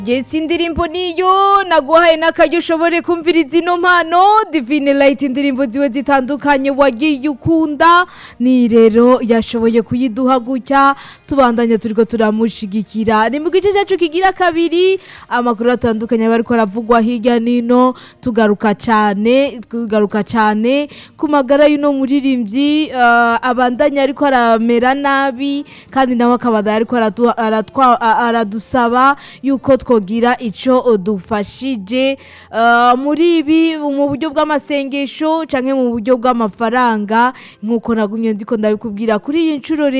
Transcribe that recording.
Yes indirimbo niyo naguhaye n'akaryo ushobore kumviriza ino mpano Divine Light indirimbo ziwe zitandukanye wagiye ukunda ni rero yashoboye kuyiduha gutya tubandanya turiko turamushigikira ni mu gice cyacu kigira kabiri amakuru atandukanye bariko aravugwa hirya nino tugaruka cane tugaruka cane ku magara y'uno muririmbyi uh, abandanya ariko aramera nabi kandi nawe akabandanya ariko aradu- aratwa- a- aradusaba yuko twogira ico dufashije uh, muri ibi mu buryo bw'amasengesho canke mu buryo bw'amafaranga nk'uko nagumye ndiko ndabikubwira kuri iyi nshuro